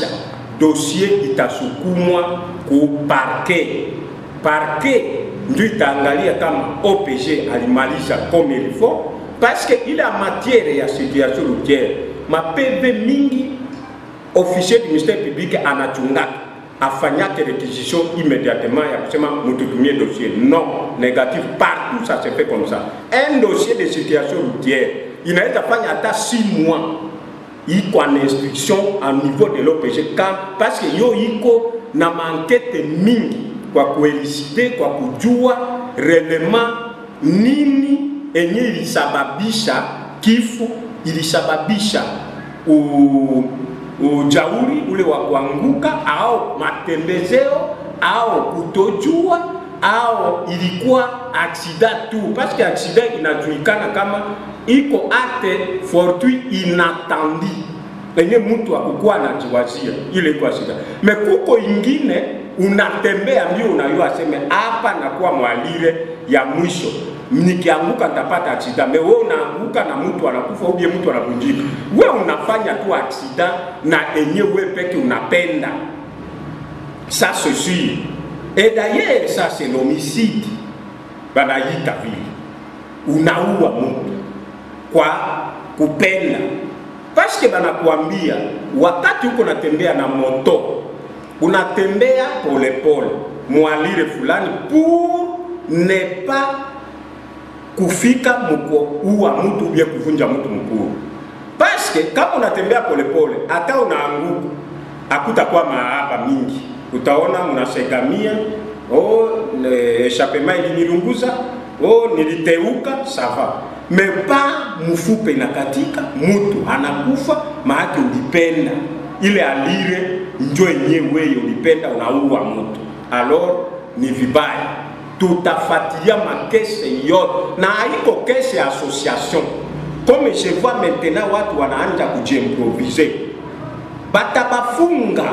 itamalisha dossier itasukumwa ku parquet parquet ndio itaangalia kama OPG alimalisha comme il faut parce que ile matière ya situation routière mapeve mingi officier du ministère public anachungaka afanyake réquisition immédiatement ya kusema mututumie dossier non négatif partout ça se fait comme ça un dossier de situation routière inaweza fanya hata 6 mois iko en instruction au niveau de l'OPG quand parce que yo iko na mankete mingi kwa kuelisite kwa kujua relema nini enye ilisababisha kifo ilisababisha u, ujauri ule wa kuanguka au matembezeo au kutojua au ilikuwa aksida tu, parce que aksida inajulikana kama iko acte fortuit inattendi enye mtu akukuwa anajiwazia ile iko aksida. Me kuko ingine unatembea mbio, unayua aseme hapa nakuwa mwalire ya mwisho nikianguka nitapata aksida. Me wewe unaanguka na mtu anakufa ubie mtu anavunjika, we unafanya tu aksida na enye we peke unapenda. Ça c'est sûr. Et d'ailleurs ça c'est l'homicide, banaita vile, unaua mtu kwa kupenda, paske banakuambia wakati uko natembea na moto, unatembea polepole mwalire fulani pour ne pas kufika mkuua mtu ubie kuvunja mtu mkuu, paske kama unatembea polepole, hata unaanguka hakutakuwa maaba mingi utaona mnasegamia oh, echapema ilinilunguza oh, niliteuka sava mepa mfupe inakatika mutu anakufa maake ulipenda ile alire njo enye weye ulipenda unaua mutu alors ni vibaya tutafatilia makese yote na haiko kese ya association comme je vois maintenant watu wanaanja kujiimproviser batabafunga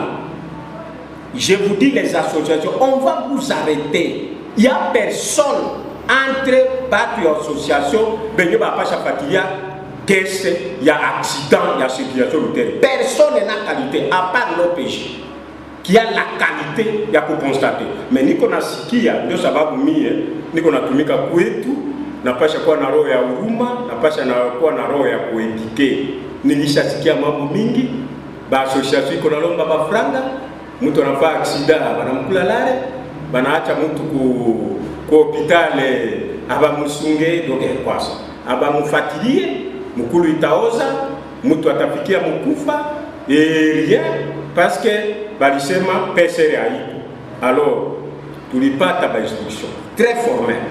je vous dis les associations, on va vous arrêter. Il n'y a personne entre batu ya association benye bapasha fatilia kese ya accident ya circulation routière. Personne n'a qualité à part l'OPG qui a la qualité ya kuconstater. Mais niko nasikia, ndio sababu mie niko natumika kwetu, napasha kuwa na roho ya huruma, napasha na kuwa na roho ya kuedike. Nilishasikia mambo mingi, ba association iko nalomba bafranga mtu anafaa aksida banamkula lale banaacha mtu ku ku hopitale abamusunge doke kwasa abamufatilie mukulu itaoza mtu atafikia mukufa et rien parce que balisema pesere haiko alors tulipata ba instruction très formelle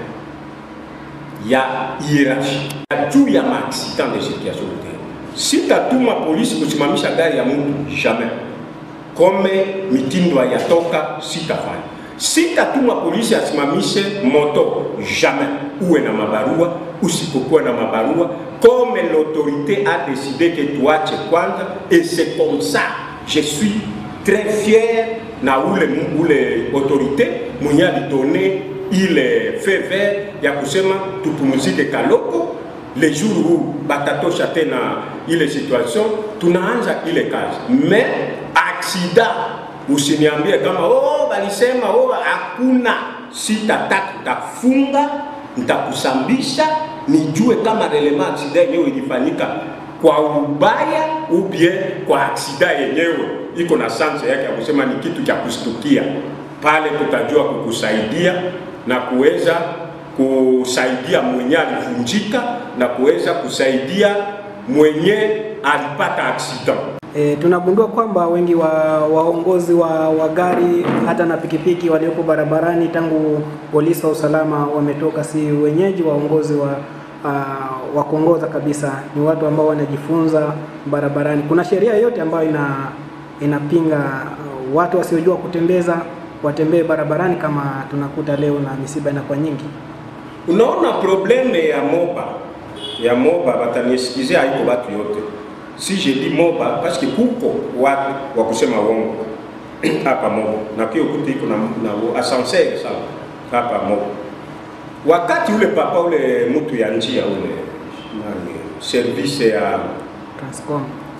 ya hiérarchie juu ya maaccident de circulation routière sitatuma polisi kusimamisha gari ya mtu jamais kome mitindo yatoka sitafanya. Sitatuma polisi asimamishe moto jamais, uwe na mabarua usipokuwa na mabarua, comme l'autorité a décidé que tuache kwanza, et c'est comme ça je suis très fier na ule ule autorité mwenye alidone ile feu vert ya kusema tupumzike Kaloko le jour où batatosha tena ile situation, tunaanza ile kazi mais aksida usiniambie kama oh, balisema oh, hakuna. Sitataka, nitafunga, nitakusambisha, nijue kama relema aksida yenyewe ilifanyika kwa ubaya ubie kwa aksida yenyewe iko na sanse yake ya kusema ni kitu cha kustukia. Pale tutajua kukusaidia na kuweza kusaidia mwenye alivunjika na kuweza kusaidia mwenye alipata accident. E, tunagundua kwamba wengi wa waongozi wa, wa gari hata na pikipiki waliopo barabarani tangu polisi wa usalama wametoka, si wenyeji waongozi wa uh, wa kuongoza kabisa, ni watu ambao wanajifunza barabarani. Kuna sheria yote ambayo ina inapinga uh, watu wasiojua kutembeza watembee barabarani kama tunakuta leo, na misiba inakuwa nyingi. Unaona probleme ya moba ya moba, batanisikizia haiko batu yote si je dis moba parce que kuko watu wa kusema uongo hapa moba na kio kuti iko na, na ascenseur sana hapa moba. Wakati ule papa ule mtu ya njia ule nani service ya Transcom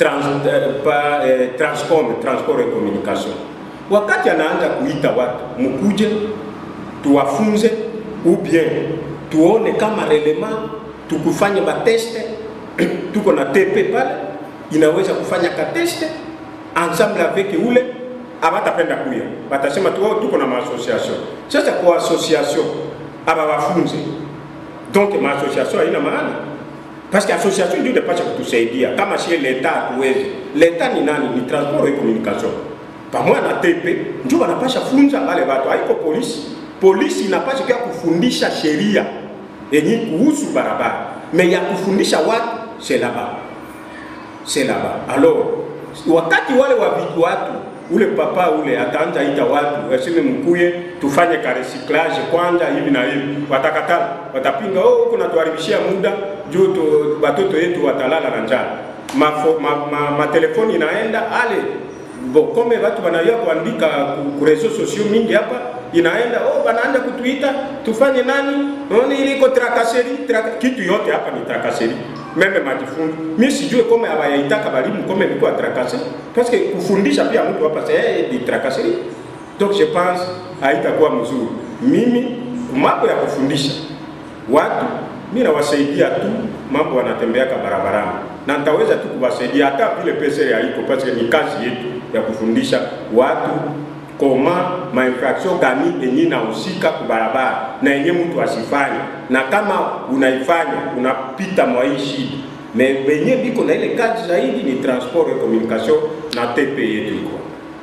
trans, eh, pa, eh, transcom transport et communication wakati anaanza kuita watu mkuje tuwafunze ou bien tuone kama relema tukufanye bateste tuko na TP pale inaweza kufanya kateste ensemble avec ule abatapenda kuya batasema tu "Oh, tuko na maassociation sasa kwa association aba wafunze donc maassociation haina maana parce que association ndio inapaswa kutusaidia kama sie leta hatuwezi leta ni nani ni transport et communication pamoja na TP ndio wanapasha funza wale watu haiko polisi polisi inapaswa pia kufundisha sheria yenye kuhusu barabara me ya kufundisha watu c'est là-bas c'est là-bas alors wakati wale wa vitu watu ule papa ule ataanza ita watu waseme mkuye tufanye ka recyclage kwanza hivi na hivi watakatala watapinga oh huko natuharibishia muda juu tu- watoto yetu watalala na njaa matelefoni ma, ma, ma telefoni inaenda ale bo kome watu wanaweza kuandika ku- ku reseaux sociaux mingi hapa inaenda oh banaanza kutuita tufanye nani oni iliko trakaseri traka, kitu yote hapa ni trakaseri meme majifunzo mi sijue kome abayaitaka balimu kome biko trakaseri parce que kufundisha pia mtu hapa c'est di trakaseri donc je pense haitakuwa mzuri mimi mambo ya kufundisha watu mi nawasaidia tu mambo wanatembeaka barabarani na nitaweza tu kuwasaidia hata vile pesa haiko parce que ni kazi yetu ya kufundisha watu koma mainfraction gani yenye inahusika kubarabara na yenye mtu asifanye, na kama unaifanya unapita mwa hii shida. Me benye biko na ile kazi zaidi ni transport et communication na TP yetu iko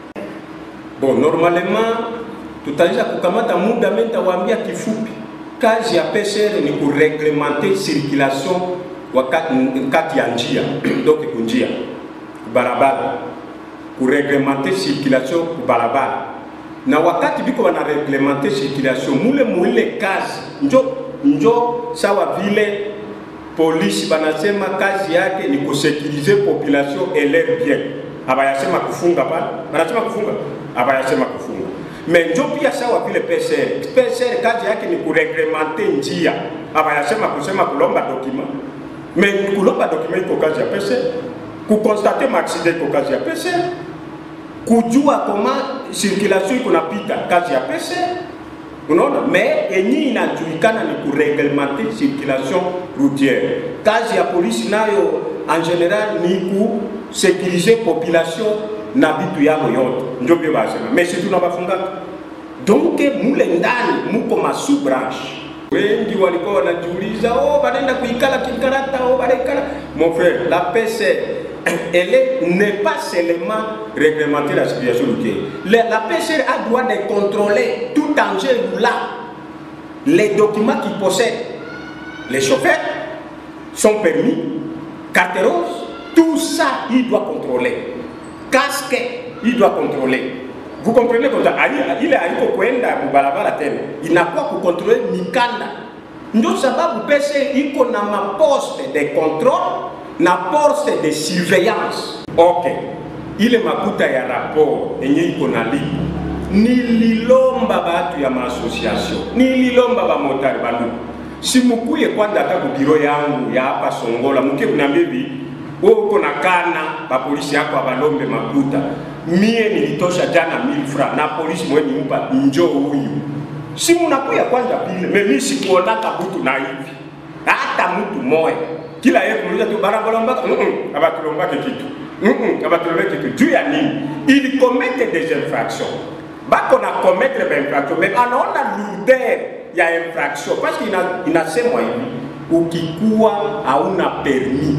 bon. Normalement tutaweza kukamata muda, mimi nitawaambia kifupi. Kazi ya PCR ni kureglementer circulation wakati kati ya njia donc kunjia barabara kureglementer circulation kubarabara na wakati biko wana reglementer circulation mule mule kazi njo njo sawa vile polisi banasema kazi yake ni kusekirize population et leur bien abayasema kufunga pale banasema kufunga abayasema kufunga me njo pia sawa vile PCR PCR kazi yake ni kureglementer njia abayasema kusema kulomba document me kulomba document iko kazi ya PCR kukonstate maaksida iko kazi ya PCR kujua koma circulation iko napita kazi ya PCR unaona me yenye inajulikana ni kureglementer circulation routière kazi ya polisi nayo en general ni kusekirize population na vitu yao yote ndio vile basema mais si tunabafungaka donc mule ndani muko masu branche wengi walikuwa wanajiuliza oh, banaenda kuikala kikarata oh, banaikala mon frère la PCR elle est- n'est pas seulement réglementer la circulation routière. La, la PCR a droit de contrôler tout engin roulant, les documents qu'il possède, les chauffeurs, son permis, carte rose, tout ça, il doit contrôler. Casque, il doit contrôler. Vous comprenez comme ça Ali- ile aliko kwenda kubarabara tena inakuwa kukontrole mikanda ndio sababu pese iko na maposte de contrôle na poste de surveillance okay ile makuta ya rapport yenye iko na lipo nililomba batu ya maasociation nililomba bamotari banduku simukuye kwanza hata kubiro yangu ya hapa songola muke kunambia hivi wewe uko na kana bapolisi yako abalombe makuta mie nilitosha jana 1000 francs na polisi mwe nimpa njo huyu si munakuya kwanza pile mimi sikuonaka butu na hivi hata mtu moya kila yeye kumuliza tu barabalombaka mm -mm, abatulombake kitu mm -mm, abatulombake kitu juu ya nini ili komete des infractions bako na commettre ba infraction mais anaona lourdeur ya infraction parce que ina, inasemwa hivi ukikuwa hauna permis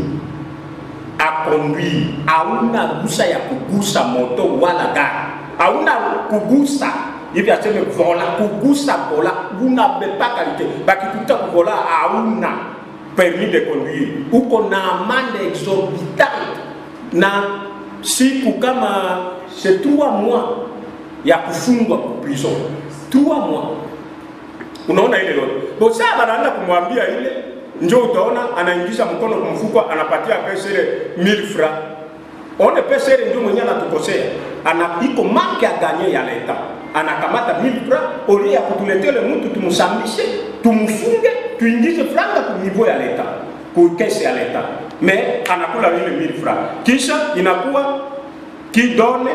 a conduire hauna ruhusa ya kugusa moto wala gari hauna kugusa hivi aseme vola kugusa vola unabebaka lite bakikuta kuvola hauna permis de conduire uko na amande exorbitante na siku kama c'est trois mois ya kufungwa prison trois mois unaona ile yote bosa banaanza kumwambia ile njo utaona anaingisha mkono kumfuko anapatia pesere 1000 francs one pesere ndio mwenye anatukosea ana iko marke ya ganye ya leta anakamata 1000 francs oli ya kutuletele mtu tumusambishe tumfunge tuingize franga ku niveau ya leta ku kesi ya leta me anakula ile 1000 francs kisha inakuwa qui donne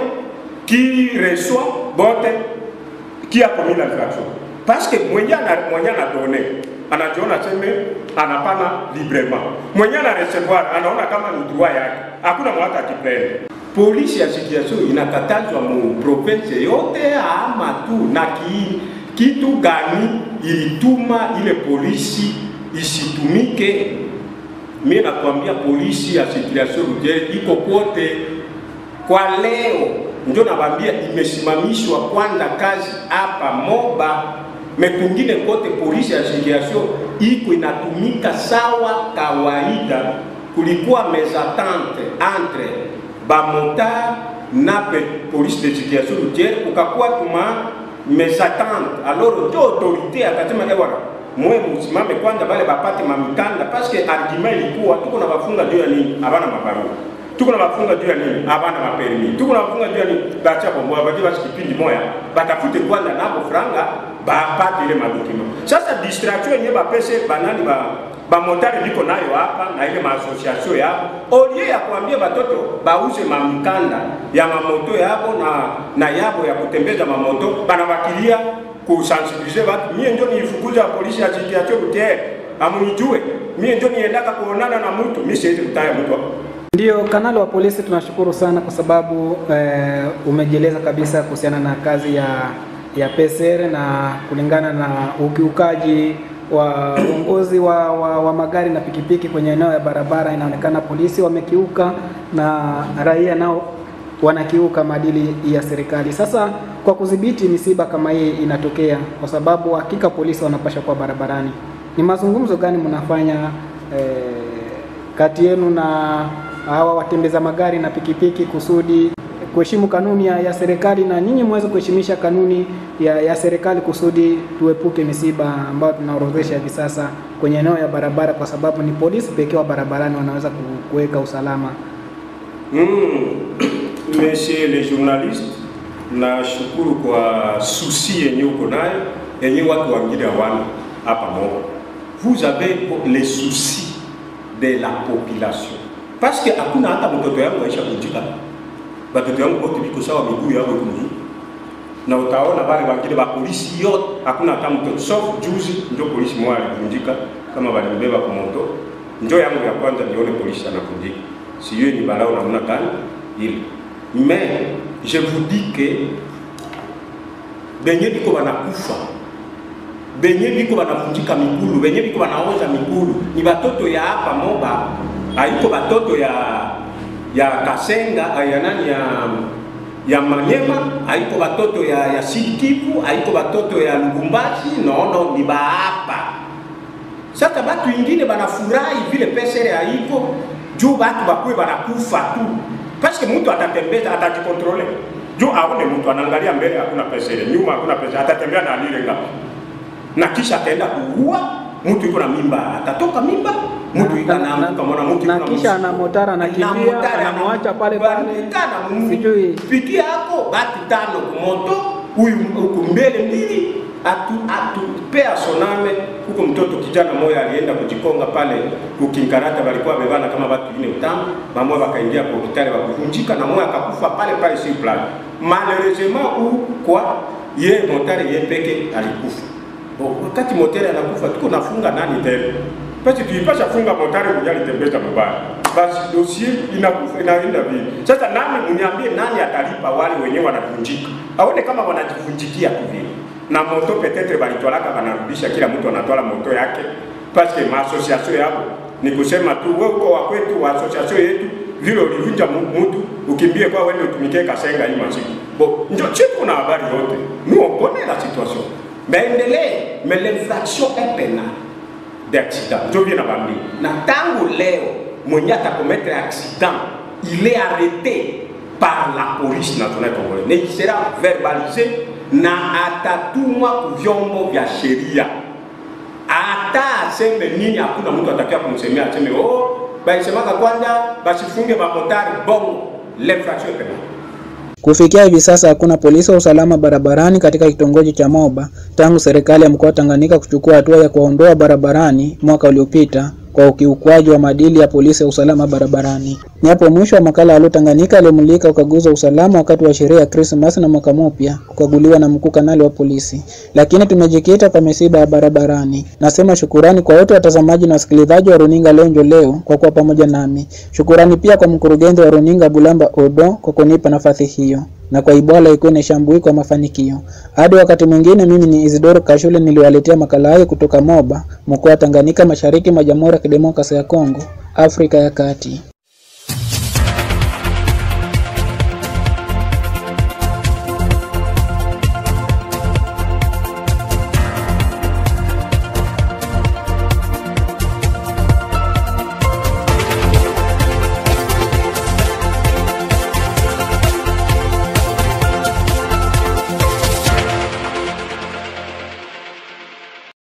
qui reçoit bote qui a commis l'infraction parce que mwenye ana mwenye anadone anajiona seme anapana librement mwenye ana recevoir anaona kama ni droit yake hakuna mwata akiprende polisi ya situation inakatazwa mu province yote ama tu na ki, kitu gani ilituma ile polisi isitumike mi nakwambia polisi ya situation routiere iko kote kwa leo ndio nabambia imesimamishwa kwanza kazi hapa Moba, mekungine kote polisi ya circulation iko inatumika sawa kawaida. Kulikuwa mesatante entre bamotar na pe polisi de circulation routiere, ukakuwa tuma mesatante alors ndio autorite akasema ewana mwe msimame kwanza, bale bapate mamikanda, paske argument ilikuwa tuko na bafunga juu ya nini, habana mabarua tuko na bafunga juu ya nini? Abana mapermi. Tuko na bafunga juu ya nini? Bacha bombo baje basi kipindi moya batafute kwanza nabo franga bapate ile madokima. Sasa distraction yenyewe bapese banani ba ba motari liko nayo hapa na ile maassociation yao olie ya kuambia batoto bauze mamikanda ya mamoto yabo na na yabo ya kutembeza mamoto banabakilia kusensibilize watu. Mie ndio nilifukuza polisi ya situation routiere, amunijue mie ndio niendaka kuonana na mtu, mimi siwezi kutaya mtu hapo. Ndiyo, kanali wa polisi, tunashukuru sana kwa sababu eh, umejieleza kabisa kuhusiana na kazi ya ya PCR na kulingana na ukiukaji wa uongozi wa, wa, wa magari na pikipiki kwenye eneo ya barabara. Inaonekana polisi wamekiuka na raia nao wanakiuka maadili ya serikali. Sasa kwa kudhibiti misiba kama hii inatokea, kwa sababu hakika polisi wanapasha kuwa barabarani, ni mazungumzo gani mnafanya eh, kati yenu na hawa watembeza magari na pikipiki kusudi kuheshimu kanuni ya, ya serikali na nyinyi muweze kuheshimisha kanuni ya, ya serikali kusudi tuepuke misiba ambayo tunaorodhesha hivi sasa kwenye eneo ya barabara, kwa sababu ni polisi pekee wa barabarani wanaweza ku- kuweka usalama. Mm. Monsieur le journaliste, nashukuru kwa susi yenye uko nayo yenye watu wengine hawana hapa Moba. Vous avez les soucis de la population parce que hakuna hata mtoto yangu aisha kujika, batoto yangu wote biko sawa, miguu yao iko mzuri, na utaona wale wengine ba polisi yote hakuna hata mtoto sauf juzi ndio polisi mmoja alivunjika kama walimbeba kwa moto. Ndio yangu ya kwanza nione polisi anavunjika, sijui ni balao namna gani ile mais je vous dis que benye biko banakufa benye biko banavunjika migulu benye biko banaoza migulu ni batoto ya hapa Moba, haiko batoto ya ya Kasenga ya nani ya ya Manyema, haiko batoto ya ya Sud Kivu, haiko batoto ya Lubumbashi, no no, ni ba hapa. Sasa batu ingine banafurahi vile pesere haiko juu batu bakwe banakufa tu, paske mtu atatembeza atajikontrole juu aone mtu anaangalia mbele, hakuna pesere, nyuma hakuna pesere, atatembea na alile ngapi na kisha ataenda kuua mtu iko na mimba, atatoka mimba mtu iko Na- anaanguka, mwana mtu na iko na kisha msiba. ana motara anakimbia, Na motara anamwacha ana- pale pale. bandika na mu- Sijui. piki yako batu tano kumoto, huyu huku mbele mbili atu atu pea soname huko. Mtoto kijana moya alienda kujikonga pale kukinkarata, walikuwa bebana kama watu ine utano, mamoja wakaingia kwa hospitali wakuvunjika, na moya akakufa pale pale sur place malheureusement ou kwa ye motari ye peke alikufa. Bo, wakati motari anakufa tuko nafunga nani tena? Basi tuipasha funga motari mwenye alitembeza mabaya. Basi dossier inakufa inaenda vipi? Sasa nani mniambie nani atalipa wale wenyewe wanavunjika? Aone kama wanajivunjikia tu vile. Na moto petetre balitwalaka banarudisha kila mtu anatwala moto yake. Parce que ma association yako ni kusema tu wewe uko wa kwetu wa association yetu vile ulivunja mu- mtu ukimbie kwa wewe utumikie Kasenga hii masiku. Bo, ndio chifu na habari yote. Nous on connaît la situation. Mais endelee, mais l'infraction est pénale d'accident. Ndio vile nakwambia. Na tangu leo mwenye atakometre accident, il est arrêté par la police nationale congolaise. Na il sera verbalisé na atatumwa ku vyombo vya sheria. Hata aseme nini, hakuna mtu atakia kumsemea aseme oh, balisemaka kwanza basifunge bamotari bongo. L'infraction est pénale. Kufikia hivi sasa hakuna polisi wa usalama barabarani katika kitongoji cha Moba tangu serikali ya mkoa wa Tanganyika kuchukua hatua ya kuwaondoa barabarani mwaka uliopita kwa ukiukwaji wa maadili ya polisi ya usalama barabarani. Ni hapo mwisho wa makala ya Halo Tanganyika aliyomulika ukaguzi wa usalama wakati wa sherehe ya Krismasi na mwaka mpya, kukaguliwa na mkuu kanali wa polisi. Lakini tumejikita kwa misiba ya barabarani. Nasema shukurani kwa wote watazamaji na wasikilizaji wa runinga Lonjo leo kwa kuwa pamoja nami. Shukurani pia kwa mkurugenzi wa runinga Bulamba Odo kwa kunipa nafasi hiyo na kwa Ibwala ikuwe na shambui kwa mafanikio. Hadi wakati mwingine, mimi ni Isidoro Kashule niliwaletea makala hayo kutoka Moba, mkoa wa Tanganyika, mashariki mwa Jamhuri ya Kidemokrasia ya Kongo, Afrika ya Kati.